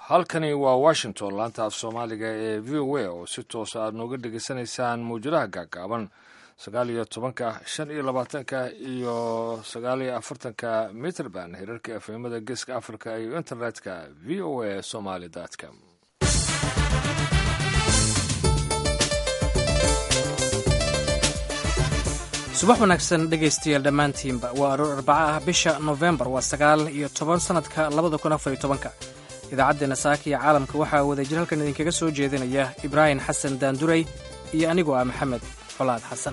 halkani waa washington laanta af soomaaliga ee v o a oo si toosa aad nooga dhegaysanaysaan mawjadaha gaagaaban sagaal iyo tobanka shan iyo labaatanka iyo sagaal iyo afartanka mitrband hirarka efemada geeska africa iyo internetka v o a somaly com subax wanaagsan dhegaystayaal dhammaantiinba waa aroor arbaca ah bisha nofembar waa sagaal iyo toban sannadka labada kun afar iyo tobanka idaacaddeena saaka iyo caalamka waxaa wadajir halkan idinkaga soo jeedinaya ibraahim xasan daanduray iyo anigoo ah maxamed colaad xasan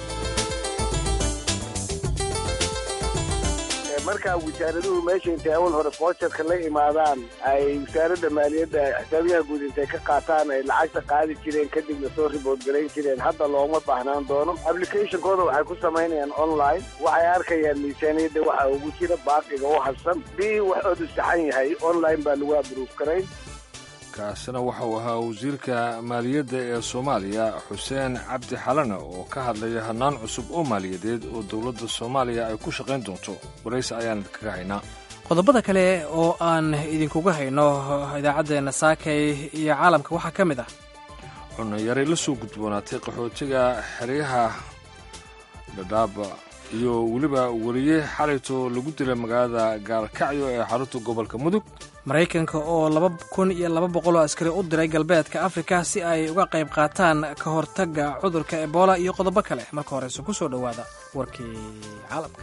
markaa wasaaraduhu meesha intay awal hore foojarka la imaadaan ay wasaaradda maaliyadda xisaabiyaha guud intay ka qaataan ay lacagta qaadi jireen kadibna soo ribood garayn jireen hadda looma baahnaan doono applicationkooda waxay ku samaynayaan online waxay arkayaan miisaaniyadda waxa ugu jira baaqiga u hadsan bii waxoodu saxan yahay online baa lagu abruuf garayn kaasina waxauu ahaa wasiirka maaliyadda ee soomaaliya xuseen cabdi xalane oo ka hadlaya hannaan cusub oo maaliyadeed oo dowladda soomaaliya ay ku shaqayn doonto waraysi ayaan idinkaga haynaa qodobada kale oo aan idinkuga hayno idaacaddeenna saakay iyo caalamka waxaa ka mid ah cunnayaray la soo gudboonaatay qaxootiga xeryaha dhadhaaba iyo weliba weriye xalayto lagu dilay magaalada gaalkacyo ee xarunta gobolka mudug maraykanka oo laba kun iyo laba boqol oo askari u diray galbeedka afrika si ay uga qayb qaataan ka hortagga cudurka ebola iyo qodobo kale marka horeyse ku soo dhowaada warkii caalamka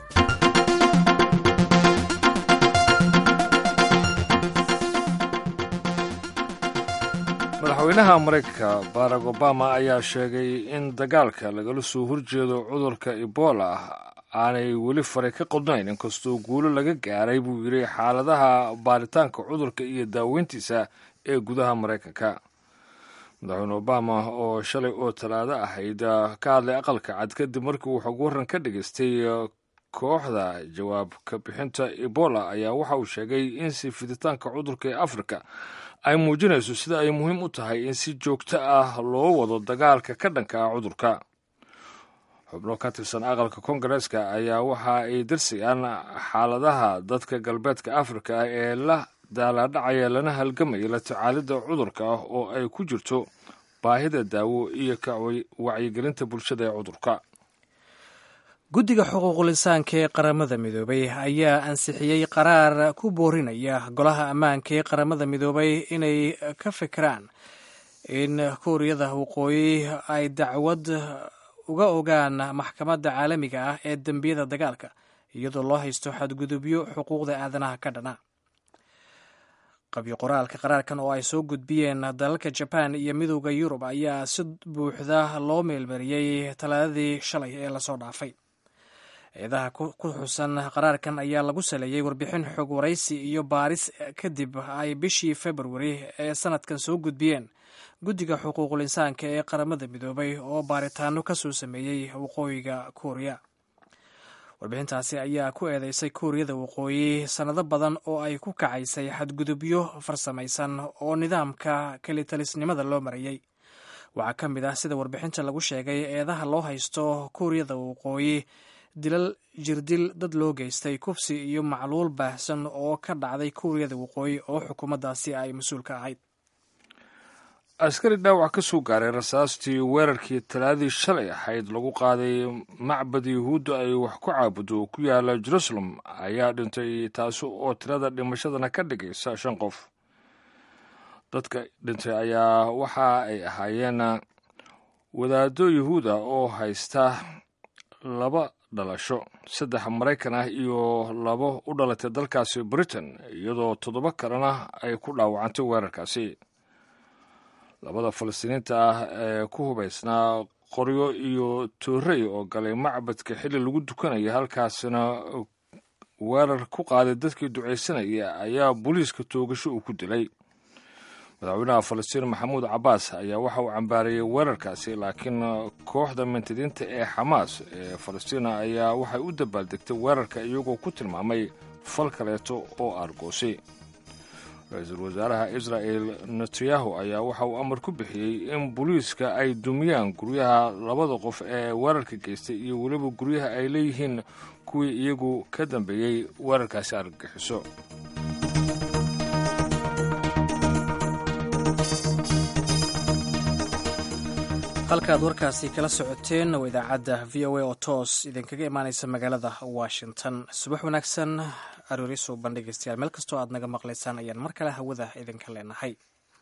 madaxweynaha maraykanka barack obama ayaa sheegay in dagaalka lagala soo horjeedo cudurka ebola aanay weli faray ka qodnayn inkastoo guulo laga gaaray buu yidhi xaaladaha baaritaanka cudurka iyo daaweyntiisa ee gudaha maraykanka madaxweyne obama oo shalay oo talaado ahayd ka hadlay aqalka cad kadib markii uu xog waran ka dhagaystay kooxda jawaab ka bixinta ebola ayaa waxa uu sheegay in si fiditaanka cudurka ee afrika ay muujinayso sida ay muhiim u tahay in si joogto ah loo wado dagaalka ka dhanka ah cudurka xubno ka tirsan aqalka kongareeska ayaa waxa ay darsayaan xaaladaha dadka galbeedka afrika ee la daalaadhacaya lana halgamaya la tacaalidda cudurka ah oo ay ku jirto baahida daawo iyo ka wacyigelinta bulshada ee cudurka guddiga xuquuqul-insaanka ee qaramada midoobay ayaa ansixiyey qaraar ku boorinaya golaha ammaanka ee qaramada midoobay inay ka fikiraan in kuuriyada waqooyi ay dacwad uga ogaan maxkamadda caalamiga ah ee dembiyada dagaalka iyadoo loo haysto xadgudubyo xuquuqda aadanaha ka dhana qabyo qoraalka qaraarkan oo ay soo gudbiyeen dalalka jabaan iyo midowda yurub ayaa si buuxda loo meelmariyey talaadadii shalay ee lasoo dhaafay eedaha ku xusan qaraarkan ayaa lagu saleeyey warbixin xog waraysi iyo baaris kadib ay bishii februari ee sanadkan soo gudbiyeen guddiga xuquuqul insaanka ee qaramada midoobay oo baaritaano ka soo sameeyey waqooyiga kuuriya warbixintaasi ayaa ku eedeysay kuuriyada waqooyi sannado badan oo ay ku kacaysay xadgudubyo farsamaysan oo nidaamka kelitalisnimada loo marayey waxaa ka mid ah sida warbixinta lagu sheegay eedaha loo haysto kuuriyada waqooyi dilal jirdil dad loo geystay kufsi iyo macluul baahsan oo ka dhacday kuuriyada waqooyi oo xukuumaddaasi ay mas-uul ka ahayd askari dhaawac ka soo gaaray rasaastii weerarkii talaadii shalay ahayd lagu qaaday macbad yuhuudda ay wax ku caabudo oo ku yaala jerusalem ayaa dhintay taasi oo tirada dhimashadana ka dhigaysa shan qof dadka dhintay ayaa waxa ay ahaayeen wadaaddo yuhuuda oo haysta laba dhalasho saddex maraykan ah iyo labo u dhalatay dalkaasi britain iyadoo toddoba kalena ay ku dhaawacantay weerarkaasi labada falastiiniinta ah ee ku hubaysnaa qoryo iyo toorey oo galay macbadka xilli lagu dukanaya halkaasina weerar ku qaaday dadkii ducaysanaya ayaa booliiska toogasho uu ku dilay madaxweynaha falastiin maxamuud cabbaas ayaa waxa uu cambaarayey weerarkaasi laakiin kooxda mintidiinta ee xamaas ee falastiina ayaa waxay u dabaaldegtay weerarka iyagoo ku tilmaamay fal kaleeto oo aargoosay ra-iisul wasaaraha israa'el netanyahu ayaa waxa uu amar ku bixiyey in booliiska ay dumiyaan guryaha labada qof ee weerarka geystay iyo weliba guryaha ay leeyihiin kuwii iyagu ka dambeeyey weerarkaasi argagixiso halkaad warkaasi kala socoteen waa idaacadda v o a oo toos idinkaga imaaneysa magaalada washington subax wanaagsan arooriso bandhigaystayaal meel kastoo aad naga maqlaysaan ayaan mar kale hawada idinka leenahay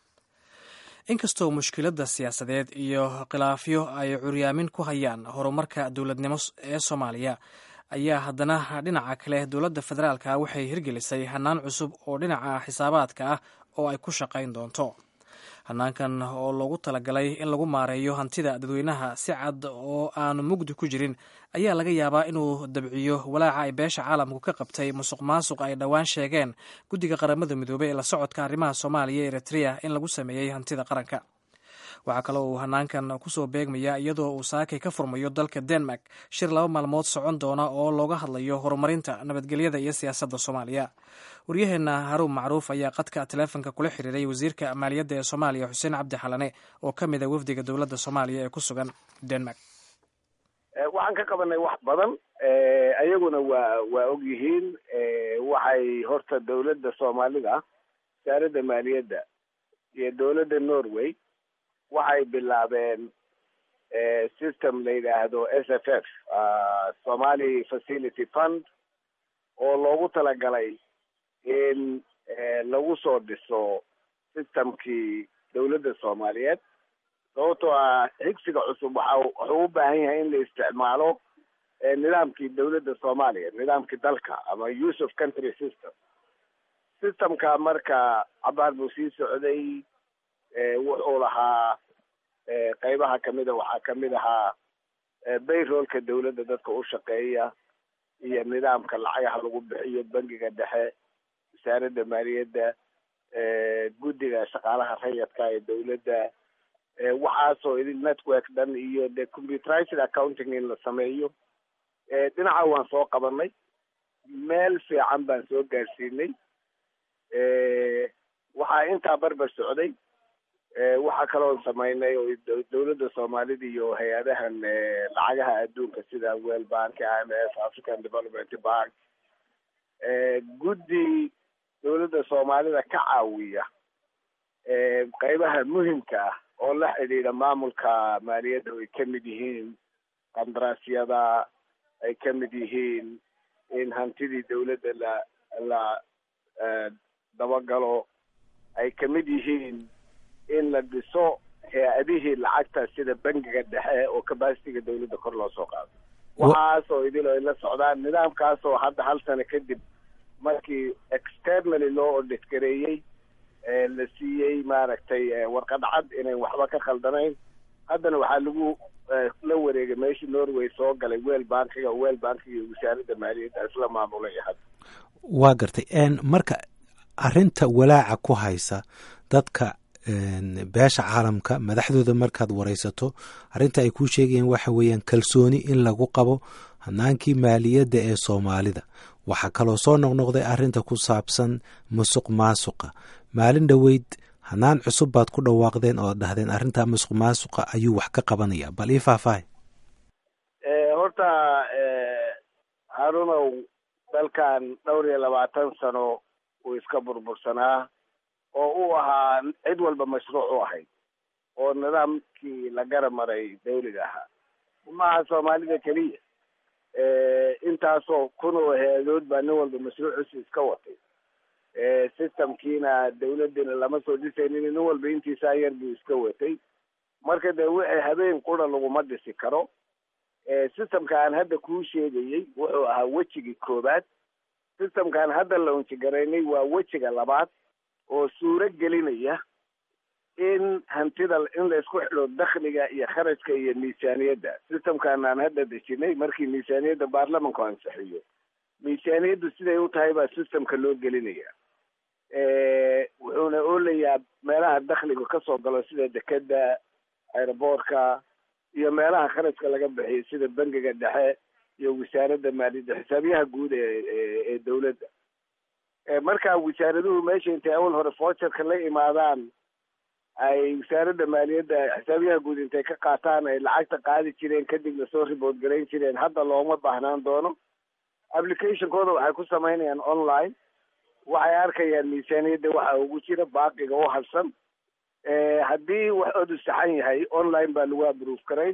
inkastoo mushkiladda siyaasadeed iyo khilaafyo ay curyaamin ku hayaan horumarka dowladnimo ee soomaaliya ayaa haddana dhinaca kale dowladda federaalka waxay hirgelisay hanaan cusub oo dhinaca xisaabaadka ah oo ay ku shaqayn doonto hanaankan oo loogu talagalay in lagu maareeyo hantida dadweynaha si cad oo aanu mugdi ku jirin ayaa laga yaabaa inuu dabciyo walaaca ay beesha caalamku ka qabtay musuq maasuq ay dhowaan sheegeen guddiga qaramada midoobey ee la socodka arrimaha soomaaliya ee eritrea in lagu sameeyey hantida qaranka waxaa kaloo uu hanaankan kusoo beegmaya iyadoo uu saakay ka furmayo dalka denmark shir laba maalmood socon doona oo looga hadlayo horumarinta nabadgelyada iyo siyaasadda soomaaliya waryaheena haruun macruuf ayaa qadka taleefonka kula xiriiray wasiirka maaliyadda ee soomaaliya xuseen cabdi xalane oo ka mid a wafdiga dowladda soomaaliya ee ku sugan denmark waxaan ka qabanay wax badan ayaguna waa waa og yihiin waxay horta dowladda soomaalida wasaaradda maaliyadda iyo dowladda norway waxay bilaabeen system la yidhaahdo s f f somali facility fund oo loogu talagalay in lagu soo dhiso systemkii dowladda soomaaliyeed sababtoo ah xigsiga cusub waxa wuxuu u baahan yahay in la isticmaalo nidaamkii dowladda soomaaliya nidaamkii dalka ama use of country system systemka marka cabaar buu sii socday wuxuu lahaa qeybaha kamida waxaa kamid ahaa bayroolka dowladda dadka u shaqeeya iyo nidaamka lacagaha lagu bixiyo bangiga dhexe wasaaradda maaliyadda guddiga shaqaalaha rayadka ee dowladda waxaasoo idin network dhan iyo de computerized accounting in la sameeyo dhinaca waan soo qabanay meel fiican baan soo gaarsiinay waxaa intaa barbar socday waxaa kaloon samaynay oo dowladda soomaalida iyo hay-adahan lacagaha adduunka sida well bank i m f african development bank guddi dowladda soomaalida ka caawiya qeybaha muhimka ah oo la xidhiidha maamulka maaliyadda ay ka mid yihiin qandaraasyada ay ka mid yihiin in hantidii dowladda la la dabagalo ay ka mid yihiin in la dhiso hay-adihii lacagta sida bangiga dhexe oo capacitiga dowladda kor loo soo qaado waxaasoo idil ay la socdaan nidaamkaasoo hadda hal sano kadib markii externally loo audit gareeyey la siiyey maaragtay warqad cad inayn waxba ka khaldanayn haddana waxaa lagu la wareegay meeshii norway soo galay wel bankiga wel bankiga iyo wasaaradda maaliyadda isla maamulay hadda waa gartay marka arrinta walaaca ku haysa dadka beesha caalamka madaxdooda markaad waraysato arrinta ay kuu sheegayeen waxa weeyaan kalsooni in lagu qabo hanaankii maaliyadda ee soomaalida waxaa kaloo soo noqnoqday arrinta ku saabsan musuq maasuqa maalin dhoweyd hanaan cusub baad ku dhawaaqdeen oo dhahdeen arrintaa musuq maasuqa ayuu wax ka qabanaya bal ii faahfaahay horta harunow dalkan dhowr iyo labaatan sano uu iska burbursanaa oo u ahaa cid walba mashruuc u ahayd oo nidaamkii la gara maray dawliga ahaa maaha soomaalida keliya intaasoo kun oo hay-adood baa nin walba mashruuciisa iska watay systemkiina dawladdiina lama soo dhisaynin nin walba intiisaa yar buu iska watay marka dee wixii habeen qura laguma dhisi karo systemka aan hadda kuu sheegayey wuxuu ahaa wejigii koobaad systemkaan hadda la unjigaraynay waa wejiga labaad oo suuro gelinaya in hantida in la isku xidho dakhliga iyo kharajka iyo miisaaniyadda systemkan aan hadda dejinay markii miisaaniyadda baarlamanku ansixiyo miisaaniyaddu siday u tahay baa systemka loo gelinaya wuxuuna oolayaa meelaha dakhliga kasoo galo sida dekeda aeroboortka iyo meelaha kharajka laga bixiyo sida bangiga dhexe iyo wasaaradda maaliyadda xisaabiyaha guud ee ee dawladda marka wasaaraduhu meesha intay awal hore foojarka la imaadaan ay wasaaradda maaliyadda xisaabiyaha guud intay ka qaataan ay lacagta qaadi jireen kadibna soo ribood garayn jireen hadda looma baahnaan doono applicationkooda waxay ku samaynayaan online waxay arkayaan miisaaniyadda waxa ugu jira baaqiga u harsan haddii wax odu saxan yahay online baa lagu abrove karayn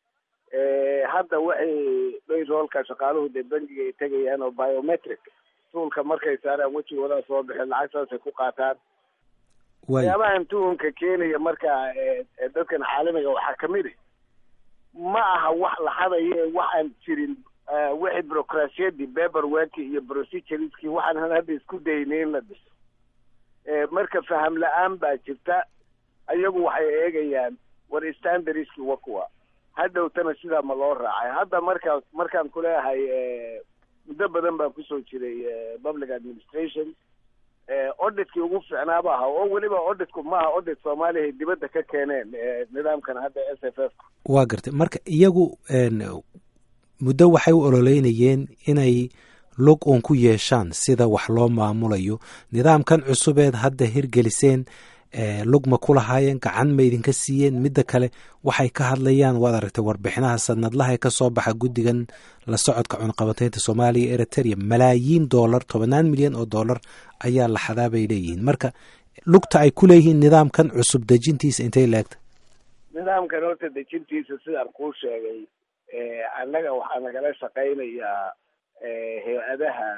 hadda waxay dayroolka shaqaaluhu dee bangiga ay tegayaan oo biometric tuulka markay saaraan wejigoodaa soo bixeen lacagtaasay ku qaataan waxyaabahan tuhunka keenaya marka dadkan caalamiga waxaa kamid i ma aha wax la hadayo ee waxaan jirin wixii bureaucrasiyadii paperworki iyo procedureski waxaan hadda isku daynay in la dhiso marka faham la-aan baa jirta ayagu waxay eegayaan war standardski wa kuwa hadhowtana sidaa ma loo raacay hadda markaa markaan kuleeyahay muddo badan baan kusoo jiray public administration auditkii ugu fiicnaaba aha oo weliba auditku maaha audit soomaaliya ay dibadda ka keeneen nidaamkan hadda s f f waa gartay marka iyagu muddo waxay u ololeynayeen inay log uun ku yeeshaan sida wax loo maamulayo nidaamkan cusubeed hadda hirgeliseen lug ma ku lahaayeen gacan ma idinka siiyeen midda kale waxay ka hadlayaan waad aragtay warbixinaha sanadlaha ee kasoo baxa guddigan la socodka cunqabateynta soomaaliya eritrea malaayiin dollar tobannaan milyan oo dollar ayaa la xadaa bay leeyihiin marka lugta ay ku leeyihiin nidaamkan cusub dejintiisa intay laegta nidaamkan horta dejintiisa sidaan kuu sheegay annaga waxaa nagala shaqaynayaa hay-adaha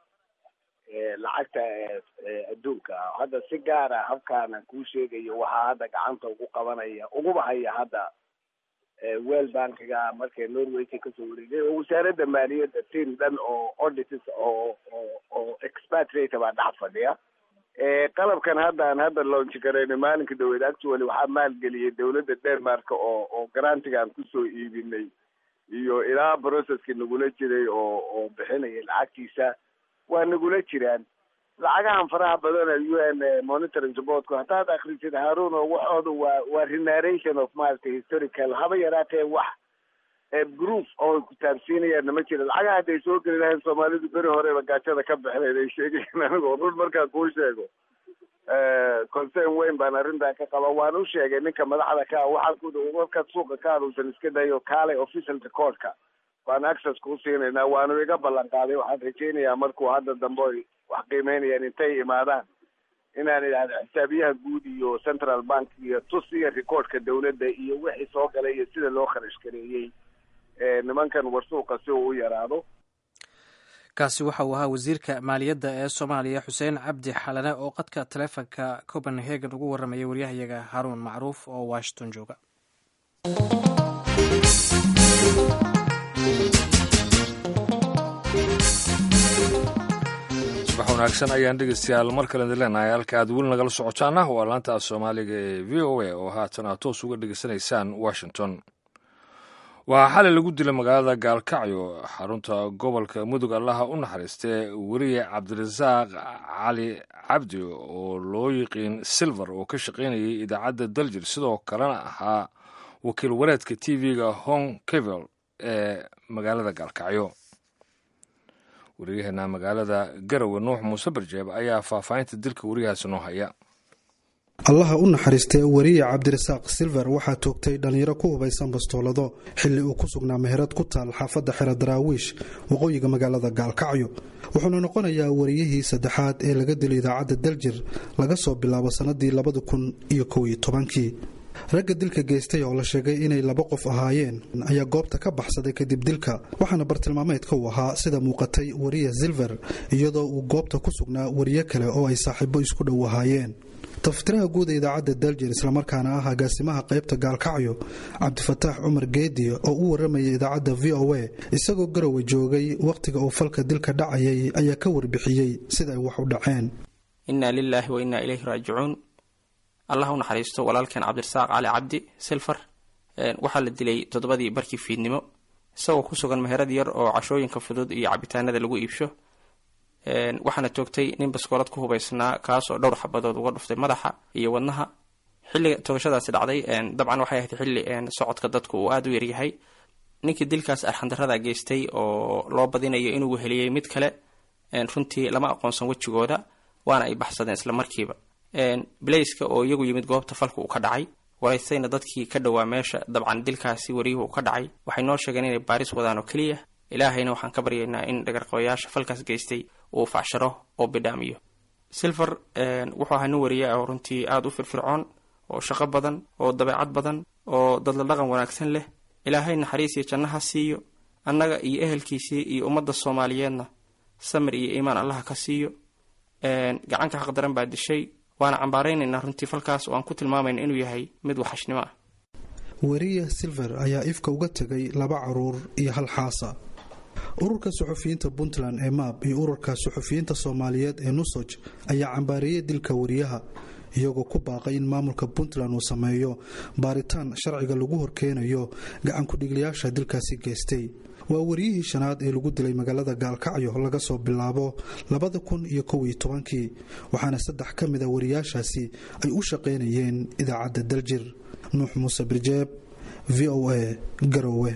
lacagta adduunka hadda si gaara habkaana kuu sheegayo waxaa hadda gacanta ugu qabanaya uguba haya hadda well bankiga markay norwayka kasoo wareegay oo wasaaradda maaliyadda team dhan oo audits oo oo oo expatriate baa dhex fadhiya qalabkan haddaan hadda launchi garayno maalinka dhaweyd actually waxaa maalgeliyay dawladda denmark oo oo garantigaan kusoo iibinay iyo ilaa processki nagula jiray oo oo bixinaya lacagtiisa waa nagula jiraan lacagahan faraha badana u n monitoring supportku haddaad akrisid haarun oo waxooda waa waa renarration of maaragtay historical haba yaraatee wax proof oo kutaabsiinayaan nama jira lacagaha hadday soo geli lahayn soomaalidu beri horeba gaajada ka bixinayd ay sheegayeen anigoo run markaan kuu sheego concern weyn baan arrintaa ka qaba waan u sheegay ninka madaxda ka waxaan ku warkaad suuqa ka aduusan iska dayo kaalay official recordka waan access kuu siinaynaa waanu iga ballan qaaday waxaan rajaynayaa markuu hadda dambe oy wax qiimeynayaan intay imaadaan inaan idhahdo xisaabiyaha guud iyo central bank iyo tus iyo recordka dawladda iyo wixii soo galay iyo sida loo kharash gareeyey nimankan warsuuqa si uu u yaraado kaasi waxa uu ahaa wasiirka maaliyadda ee soomaaliya xuseen cabdi xalane oo qadka taleefonka copenhagen ugu warramaya waryahayaga haruun macruuf oo washington jooga subax wanaagsan ayaan dhegeystayaal mar kale idin leenahay halka aad weli nagala socotaana waa laanta soomaaliga ee v o a oo haatan aad toos uga dhegeysanaysaan washington waxaa xalay lagu dilay magaalada gaalkacyo xarunta gobolka mudug allaha u naxariistee weriye cabdirasaaq cali cabdi oo loo yiqiin silver oo ka shaqaynayay idaacadda daljir sidoo kalena ahaa wakiil wareedka t v-ga hong kevel ee magaalada gaalkacyo wariyaheena magaalada garowe nuux muuse barjeeb ayaa faahfaahinta dilka wariyahaasi noo haya allaha u naxariistee weriye cabdirasaaq silver waxaa toogtay dhallinyaro ku hubaysan bastoolado xilli uu ku sugnaa meherad ku taal xaafadda xero daraawiish waqooyiga magaalada gaalkacyo wuxuuna noqonayaa wariyihii saddexaad ee laga dilo idaacadda daljir laga soo bilaabo sannadii labada kun iyo kow iyo tobankii ragga dilka geystay oo la sheegay inay laba qof ahaayeen ayaa goobta ka baxsaday kadib dilka waxaana bartilmaameedka uu ahaa sida muuqatay weriye silver iyadoo uu goobta ku sugnaa wariye kale oo ay saaxiibo isku dhow ahaayeen taftiraha guud ee idaacadda daljir islamarkaana ah agaasimaha qaybta gaalkacyo cabdifataax cumar geedi oo u waramaya idaacadda v o a isagoo garowe joogay wakhtiga uu falka dilka dhacayay ayaa ka warbixiyey sida ay wax u dhaceen innaa lilaahi wa innaa ilayhi raajicuun allah u naxariisto walaalkeen cabdirasaaq cali cabdi silfar waxaa la dilay toddobadii barkii fiidnimo isagoo ku sugan meherad yar oo cashooyinka fudud iyo cabitaanada lagu iibsho waxaana toogtay nin baskoolad ku hubaysnaa kaas oo dhowr xabadood uga dhuftay madaxa iyo wadnaha xilliga toogashadaasi dhacday dabcan waxay ahayd xilli socodka dadku uu aada u yaryahay ninkii dilkaas arxandarada geystay oo loo badinayo inuu weheliyey mid kale runtii lama aqoonsan wejigooda waana ay baxsadeen isla markiiba bilayska oo iyagu yimid goobta falka uu ka dhacay waraystayna dadkii ka dhowaa meesha dabcan dilkaasi wariyuhu ka dhacay waxay noo sheegeen inay baaris wadaan oo keliya ilaahayna waxaan ka baryaynaa in dhagarqabayaasha falkaas geystay uu facsharo oo bidhaamiyo silver wuxuu ahaa nin wariye ah oo runtii aada u firfircoon oo shaqo badan oo dabeecad badan oo dadla dhaqan wanaagsan leh ilaahay naxariis iyo jannaha siiyo annaga iyo ehelkiisii iyo ummadda soomaaliyeedna samir iyo iimaan allaha ka siiyo gacanka xaqdaran baa dishay waana cambaaraynaynaa runtii falkaas oo aan ku tilmaamayna inuu yahay mid waxashnimo ah weriya silver ayaa ifka uga tegay laba caruur iyo hal xaasa ururka suxufiyiinta puntland ee maab iyo ururka suxufiyiinta soomaaliyeed ee nusoj ayaa cambaariyey dilka wariyaha iyagoo ku baaqay in maamulka puntland uu sameeyo baaritaan sharciga lagu horkeenayo gacankudhigliyaasha dilkaasi geystay waa wariyihii shanaad ee lagu dilay magaalada gaalkacyo laga soo bilaabo labada kun iyo kow iyo tobankii waxaana saddex ka mid a wariyaashaasi ay u shaqaynayeen idaacadda daljir nuux muuse birjeeb v o a garowe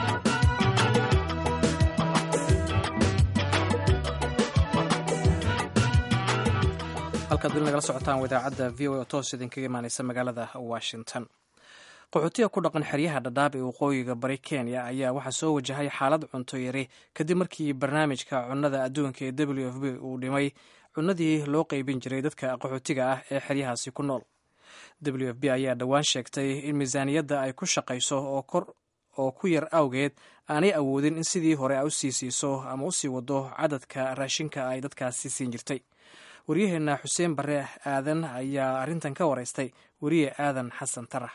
halkaad weli nagala socotaan idaacadda v o a oo toos idinkaga imaaneysa magaalada washington qaxootiga ku dhaqan xeryaha dhadhaab ee waqooyiga bari kenya ayaa waxaa soo wajahay xaalad cunto yari kadib markii barnaamijka cunnada adduunka ee w f b uu dhimay cunnadii loo qeybin jiray dadka qaxootiga ah ee xeryahaasi ku nool w f b ayaa dhowaan sheegtay in miisaaniyadda ay ku shaqayso oo kor oo ku yar awgeed aanay awoodin in sidii hore a usii siiso ama usii wado cadadka raashinka ay dadkaasi siin jirtay waryaheena xuseen bare aadan ayaa arrintan ka wareystay weriye aadan xasan tarax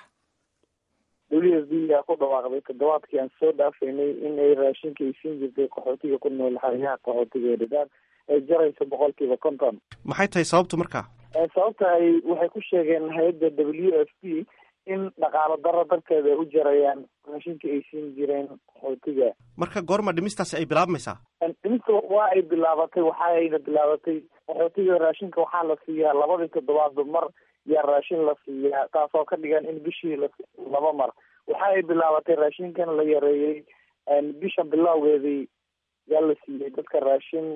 w f b yaa ku dhawaaqday toddobaadkii aan soo dhaafaynay in ay raashinka ay siin jirtay qaxootiga ku nool xeryaha qaxootiga ee dhadaab ay jarayso boqolkiiba konton maxay tahay sababtu markaa sababta ay waxay ku sheegeen hay-adda w f p in dhaqaalo daro darteeda ay u jarayaan raashinka ay siin jireen qaxootiga marka goorma dhimistaasi ay bilaabmaysaa dhimista waa ay bilaabatay waxaayna bilaabatay qaxootiga raashinka waxaa la siiyaa labadii toddobaadba mar yaa raashin la siiyaa taasoo ka dhigan in bishii la laba mar waxa ay bilaabatay raashinkan la yareeyey bisha bilowgeedii yaa la siiyey dadka raashin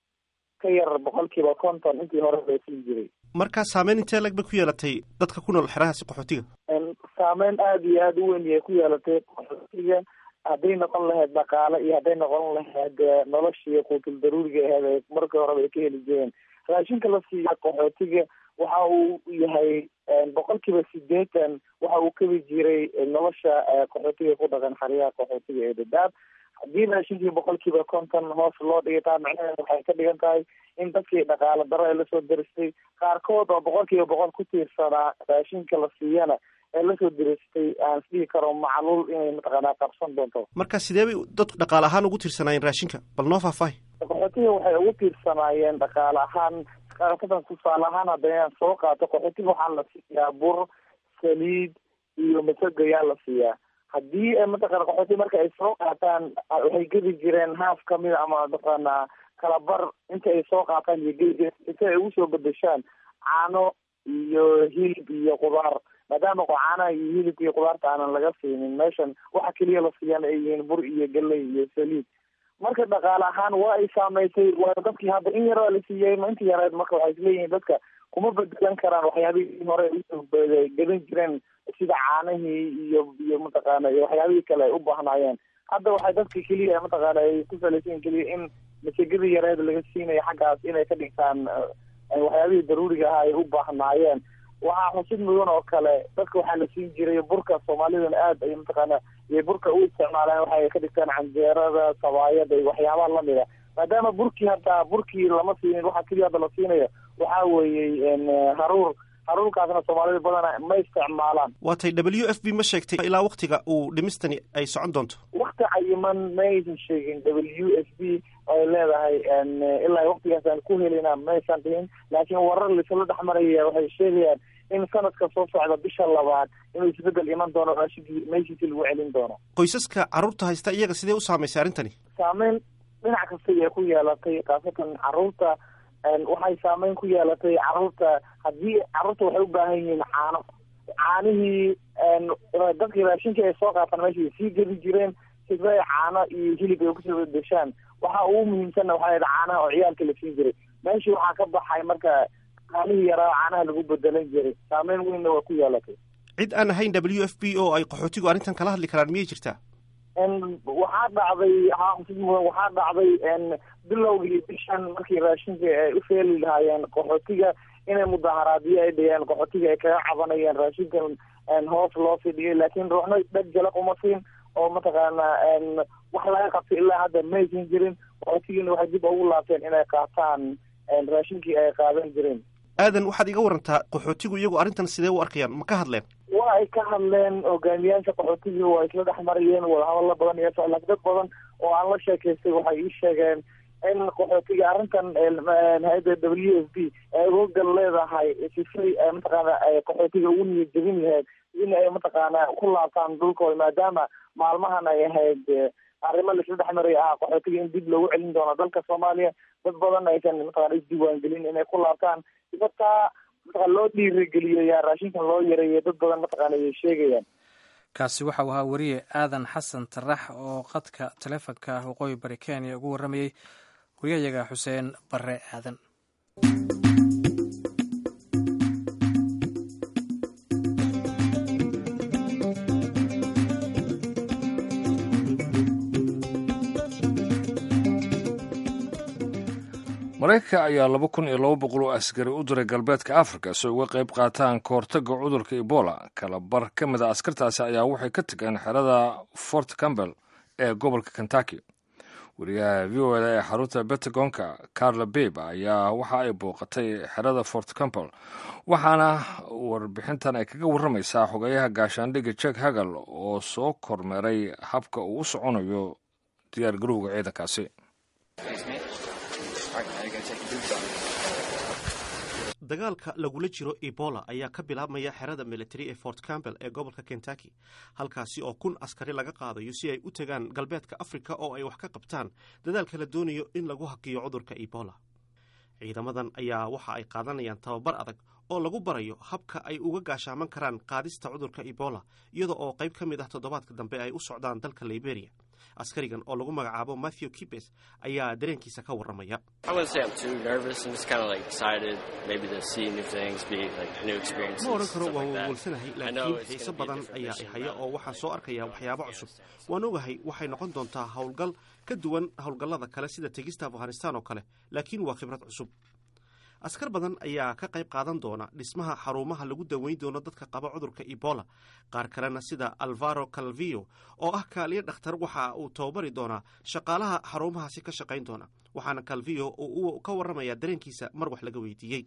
ka yar boqolkiiba konton intii hore la siin jiray markaa saameyn intee lag bay ku yeelatay dadka ku nool xerahaasi qaxootiga saameyn aada iyo aada u weyn yay ku yeelatay qaxootiga hadday noqon lahayd dhaqaale iyo hadday noqon lahayd noloshii quutul daruuriga aheed markii horeba ay ka heli jireen raashinka la siiya qaxootiga waxa uu yahay boqolkiiba sideetan waxa uu kabi jiray nolosha qaxootiga ku dhaqan xeryaha qaxootiga ee dadaab haddii raashinkii boqolkiiba konton hoos loo dhigay taa macnaheed waxay ka dhigan tahay in dadkii dhaqaale daro ee lasoo daristay qaarkood oo boqolkiiba boqol ku tiirsanaa raashinka la siiyana ee lasoo diristay aan isdhihi karo macluul inay mataqaanaa qabsan doonto marka sidee bay dadku dhaqaale ahaan ugu tiirsanaayeen raashinka bal noo faahfaahi qaxootiga waxay ugu tiirsanaayeen dhaqaale ahaan qaatadan tusaale ahaan haddayaan soo qaato qaxootiga waxaa la siiyaa bur saliid iyo masago yaa la siiyaa haddii mataqana qaxooti marka ay soo qaataan waxay gedi jireen haaf kamida ama mataqaanaa kalabar inta ay soo qaataan iyo gedi inta ay ugu soo bedeshaan caano iyo hilib iyo qudaar maadaama caanaha iyo hilibka iyo qudaarta aanan laga siinin meeshan waxa keliya la siiyaan ay yihiin bur iyo galey iyo saliid marka dhaqaale ahaan waa ay saameysay waa dadkii hadda in yaraa la siiyey inta yareed marka waxay isleeyihiin dadka kuma bedelan karaan waxyaabihii hore usoo gadan jireen sida caanihii iyo iyo mataqaana iyo waxyaabihii kale ay u baahnaayeen hadda waxay dadka keliya mataqaana ay ku salaysayin keliya in masagadii yareed laga siinayo xaggaas inay ka dhigtaan waxyaabihii daruuriga ahaa ay u baahnaayeen waxaa xusid mudan oo kale dadka waxaa la siin jiray burka soomaalidana aad ay mataqaana iyo burka u isticmaalaan waxay ka dhigtaan canjeerada sabaayada iyo waxyaabaha lamida maadaama burkii hataa burkii lama siinin waxa keliya hadda la siinayo waxaa weeyey haruur haruurkaasna soomaalida badana ma isticmaalaan waatay w f b ma sheegtay ilaa waktiga uu dhimistani ay socon doonto wakti cayiman ma aysan sheegin w f b ay leedahay ilaa waktigaasaan ku helina maysan dhihin laakiin warar laisla dhex maraya waxay sheegayaan in sanadka soo socda bisha labaad inuu isbedel iman doono raashinkii meeshiisi lagu celin doono qoysaska carruurta haysta iyaga sidee u saamaysay arrintani saameyn dhinac kasta ay ku yeelatay khaasatan carruurta waxay saameyn ku yeelatay carruurta haddii carruurta waxay u baahan yihiin caano caanihii dadkii raashinkii ay soo qaataan meesha sii gedi jireen sida caano iyo hilib ay kusoo bedeshaan waxa ugu muhiimsanna waxaa yidhi caanaha oo ciyaalka la siin jiray meeshii waxaa ka baxay marka caanihii yaraa caanaha lagu bedelan jiray saameyn weynna waa ku yeelatay cid aan ahayn w f b oo ay qaxootigu arrintan kala hadli karaan miyay jirtaa waxaa dhacday xaafid mudan waxaa dhacday bilowgii bishan markii raashinka ay u feeli lahaayeen qaxootiga inay mudaharaadyo ay dhigeen qaxootiga ay kaga cabanayeen raashinkan hoos loo fidhiyay laakiin ruuxna dheg jalaq uma siin oo mataqaana wax laga qabtay ilaa hadda maysan jirin qaxootigiina waxay dib ugu laabteen inay qaataan raashinkii ay qaadan jireen aadan waxaad iga warantaa qaxootigu iyagu arrintan sidee u arkayaan ma ka hadleen waa ay ka hadleen hogaamiyaasha qaxootiga waa isla dhex marayeen wadahadalo badan iyo laakiin dad badan oo aan la sheekaystay waxay ii sheegeen in qaxootiga arrintan hay-adda w f b ay uga gal leedahay sifay mataqaana ay qaxootiga ugu niyad jebin lahayd in ay mataqaana ku laabtaan dhulkooda maadaama maalmahan ay ahayd arrimo laisla dhex maraya ah qaxootiga in dib loogu celin doono dalka soomaaliya dad badan aysan mataqana isdiiwaangelin inay ku laabtaan sibataa mataqana loo dhiirigeliyo yaa raashinkan loo yareeyo dad badan mataqaana ayay sheegayaan kaasi waxa uu ahaa weriye aadan xasan tarax oo qadka taleefonka waqooyi bari kenya ugu warramayey wariyayaga xuseen bare aadan maraykanka ayaa laba kun iyo laba boqol oo askari u diray galbeedka afrika si uga qayb qaataan kahortaga cudurka ebola kala bar ka mid a askartaasi ayaa waxay ka tegeen xerada fort campbell ee gobolka kentucky wariyaha v o eda ee xarunta bentagonka carla babe ayaa waxa ay booqatay xerada fort campbell waxaana warbixintan ay kaga warramaysaa xogeyaha gaashaandhigga jek hagal oo soo kormeeray habka uu u soconayo diyaar garowga ciidankaasi dagaalka lagula jiro ebola ayaa ka bilaabmaya xerada military ee fort campbell ee gobolka kentucky halkaasi oo kun askari laga qaadayo si ay u tegaan galbeedka afrika oo ay wax ka qabtaan dadaalka la doonayo in lagu hakiyo cudurka ebola ciidamadan ayaa waxa ay qaadanayaan tababar adag oo lagu barayo habka ay uga gaashaaman karaan qaadista cudurka ebola iyada oo qayb ka mid ah toddobaadka dambe ay u socdaan dalka liberia askarigan oo lagu magacaabo matthew kibes ayaa dareenkiisa ka warramaya ma odhan karo waan wawalsanahay laakiin xiise badan ayaa i haya oo waxaan soo arkayaa waxyaabo cusub waan ogahay waxay noqon doontaa howlgal ka duwan howlgallada kale sida tegista afghanistan oo kale laakiin waa khibrad cusub askar badan ayaa ka qayb qaadan doona dhismaha xarumaha lagu daweyn doono dadka qaba cudurka ebola qaar kalena sida alvaro calvio oo ah kaaliyo dhakhtar waxa uu tababari doonaa shaqaalaha xarumahaasi ka shaqayn doona waxaana calvio uu ka warramaya dareenkiisa mar wax laga weydiiyey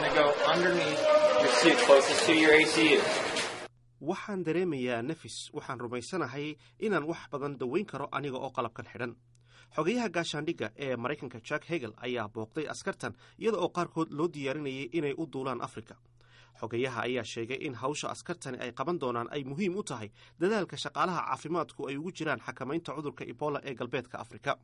waxaan dareemayaa nafis waxaan rumaysanahay inaan wax badan daweyn karo aniga oo qalabkan xidhan xogayaha gaashaandhigga ee maraykanka jack hegel ayaa booqday askartan iyada oo qaarkood loo diyaarinayay inay u duulaan afrika xogayaha ayaa sheegay in hawsha askartani ay qaban doonaan ay muhiim u tahay dadaalka shaqaalaha caafimaadku ay ugu jiraan xakamaynta cudurka ebola ee galbeedka afrika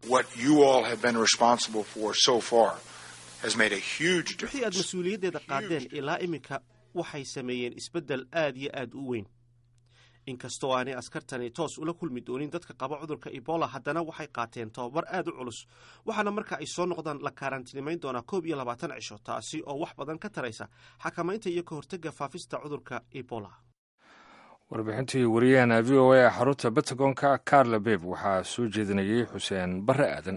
wixii aad mas-uuliyaddeeda qaadeen ilaa iminka waxay sameeyeen isbeddel aad iyo aad u weyn inkastoo aanay askartani toos ula kulmi doonin dadka qaba cudurka ebola haddana waxay qaateen tababar aad u culus waxaana marka ay soo noqdaan la kaaraantinimayn doonaa koob iyo labaatan cisho taasi oo wax badan ka taraysa xakamaynta iyo ka hortega faafista cudurka ebola warbixintii wariyahana v o a ee xarunta bentagonka carla beb waxaa soo jeedinayay xuseen bare aadan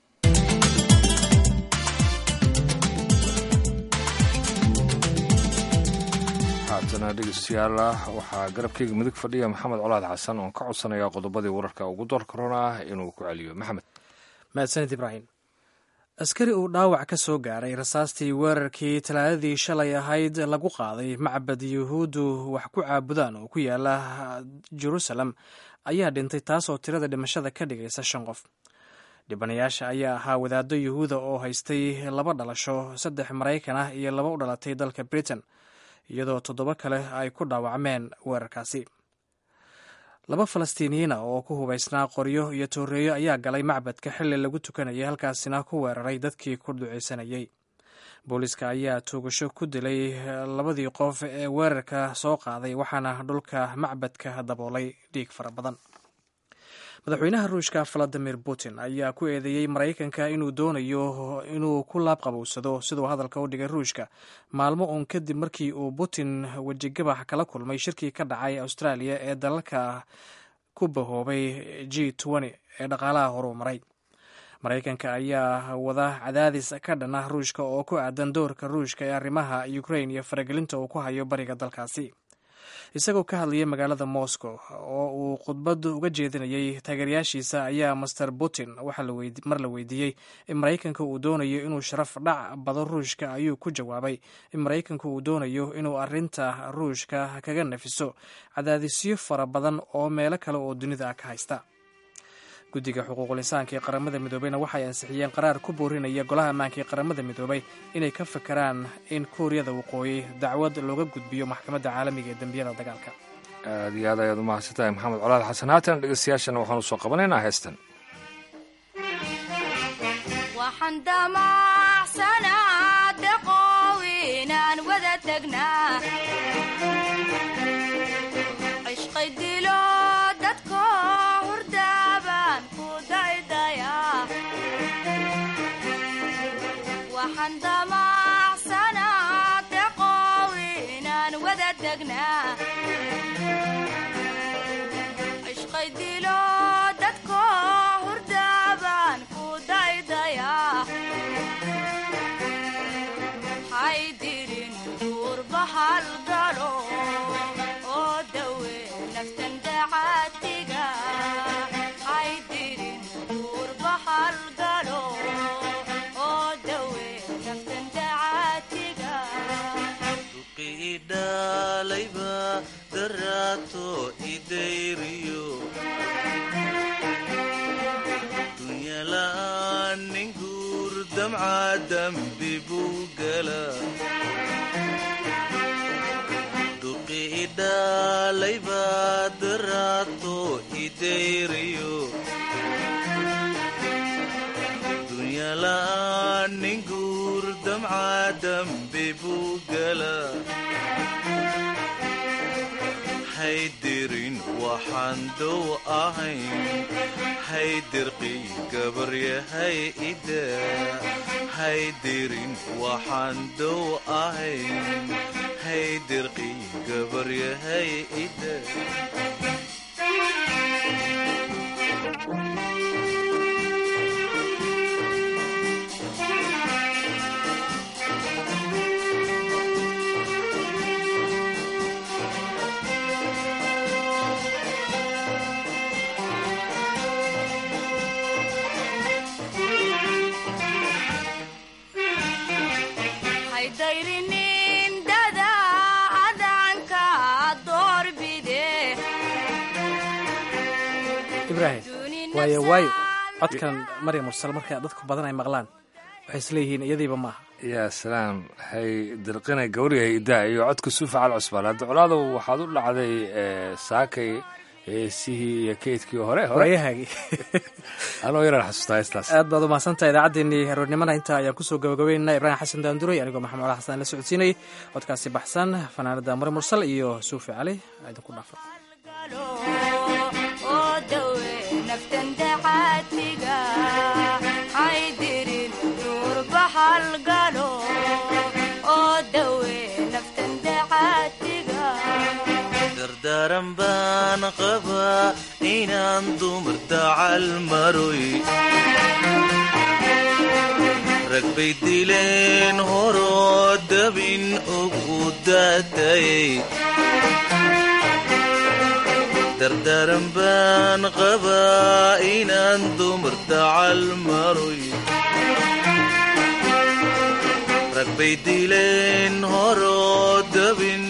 haatana dhegeystayaal waxaa garabkeyga midig fadhiya maxamed colaad xasan oon ka codsanayaa qodobadii wararka ugu door korona ah inuu ku celiyo maxamed mahadsanid ibraahim askari uu dhaawac ka soo gaaray rasaastii weerarkii talaadadii shalay ahayd lagu qaaday macbad yuhuuddu wax ku caabudaan oo ku yaala jerusalem ayaa dhintay taasoo tirada dhimashada ka dhigaysa shan qof dhibanayaasha ayaa ahaa wadaaddo yuhuuda oo haystay laba dhalasho saddex maraykan ah iyo laba u dhalatay dalka britain iyadoo toddoba kale ay ku dhaawacmeen weerarkaasi laba falastiiniyiina oo ku hubaysnaa qoryo iyo tooreeyo ayaa galay macbadka xilli lagu tukanayay halkaasina ku weeraray dadkii ku duceysanayay booliiska ayaa tuugasho ku dilay labadii qof ee weerarka soo qaaday waxaana dhulka macbadka daboolay dhiig fara badan madaxweynaha ruushka valadimir putin ayaa ku eedeeyey maraykanka inuu doonayo inuu ku laabqabowsado siduu hadalka u dhigay ruushka maalmo uun kadib markii uu putin wejigabax kala kulmay shirkii ka dhacay australia ee dalalka ku bahoobay g ee dhaqaalaha horuu maray maraykanka ayaa wada cadaadis ka dhana ruushka oo ku aadan doorka ruushka ee arrimaha ukrain iyo faragelinta uu ku hayo bariga dalkaasi isagoo ka hadlayay magaalada moscow oo uu khudbad uga jeedinayay taageerayaashiisa ayaa master putin mar la weydiiyey in maraykanka uu doonayo inuu sharaf dhac bado ruushka ayuu ku jawaabay in maraykanka uu doonayo inuu arinta ruushka kaga nafiso cadaadisyo fara badan oo meelo kale oo dunida ka haysta guddiga xuquuqul insaanka ee qaramada midoobeyna waxay ansixiyeen qaraar ku boorinaya golaha ammaanka ee qaramada midoobay inay ka fakaraan in kuuriyada waqooyi dacwad looga gudbiyo maxkamadda caalamiga ee dembiyada dagaalka aad iyo aad ayaad umahadsan tahay maxamed colaad xasan haatan dhegeystayaashana waxaanu soo qabanaynaa heestan haydirin waxaan dow ahayn haydirqii gabaryahay ida haydirin waxaan dow ahayn haydirqii gabaryahay ida ibrahim waayo waayo codkan maryam mursal marka dadku badan ay maqlaan waxay isleeyihiin iyadiiba maaha yaa salaam hay dirqinay gawriyahay idaa iyo codka suufa cal cusbaan hadda colaadow waxaad u dhacday saakay heesihii iyo keydkii hore waayahaagii anoo yaraan xasuustaa heestaas aad baad umahadsantahay idaacaddeenii haroornimada intaa ayaan kusoo gabagabeynana ibraahim xasan daanduray anigoo maxamed cala xasan la socodsiinayay codkaasi baxsan fanaanada mari mursal iyo suufi cali idinku dhaafa dardaaran baan qabaa inaan dumar dacal maroy rag bay dileen horoo dabin ugu daatayay dardaaran baan qabaa inaan dumar dacal maroy rag bay dileen horoo dabin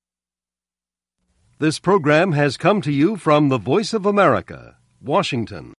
This program has come to you from the Voice of America, Washington.